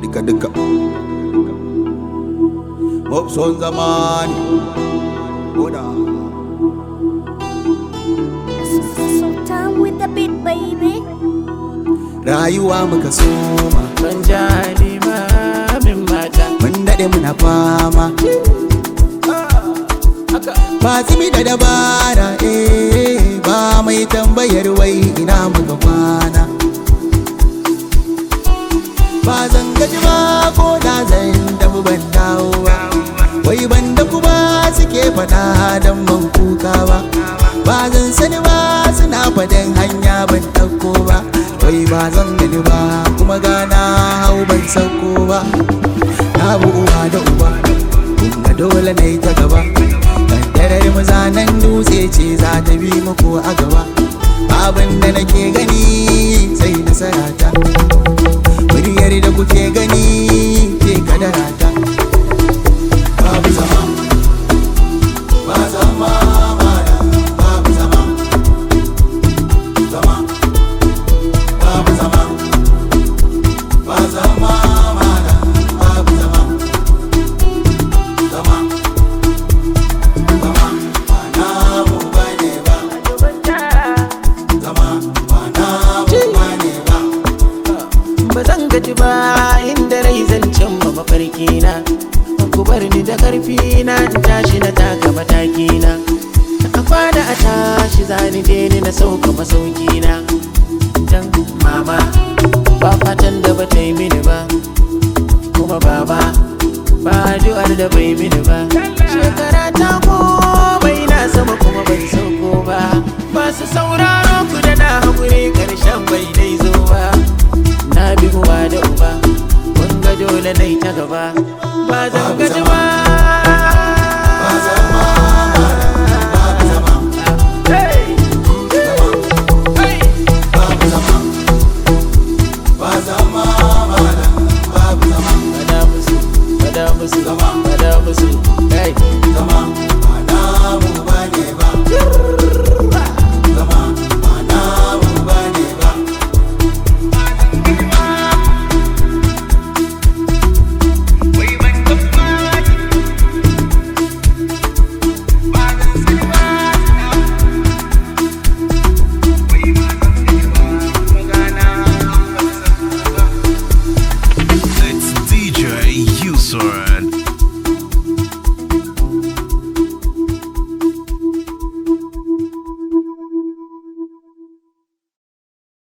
duka duka son zamani Oda Sultan with the beat, baby. rayuwa muka soma ban jali ba min mata mun daɗe muna fama ba tsimi da dabara eh ba mai tambayar wai ina muka kwana ba zan gaji ba ko da zan tafi ban dawo ba wai ban da ku ba suke faɗa don ban kuka ba ba zan sani ba suna faɗin hanya ban ɗauko ba wai ba zan gani ba kuma gana hau ban sauko ba na bu uwa da uba kuma dole na yi ta gaba kaddarar mazanen dutse ce za ta bi muku a gaba abin da nake gani sai nasarata muryar da kuke gani ke kadarata babu zama ba zama mana babu zama zama babu zama ba zama mana babu zama zama zama ba namu bane ba zama ba namu bane ba ba zan gaji ba inda rai zan cimma mafarki na ku bar ni da karfi na in tashi na taka mataki na a fada a tashi zani je ni na sauka masauki na dan mama ba fatan da ba ta yi mini ba kuma baba ba addu'ar da bai mini ba shekara ta komai na sama kuma ban sauko ba masu sauraro ku da na haƙuri ƙarshen bai dai zo ba na bi uwa da uba mun ga dole na ta gaba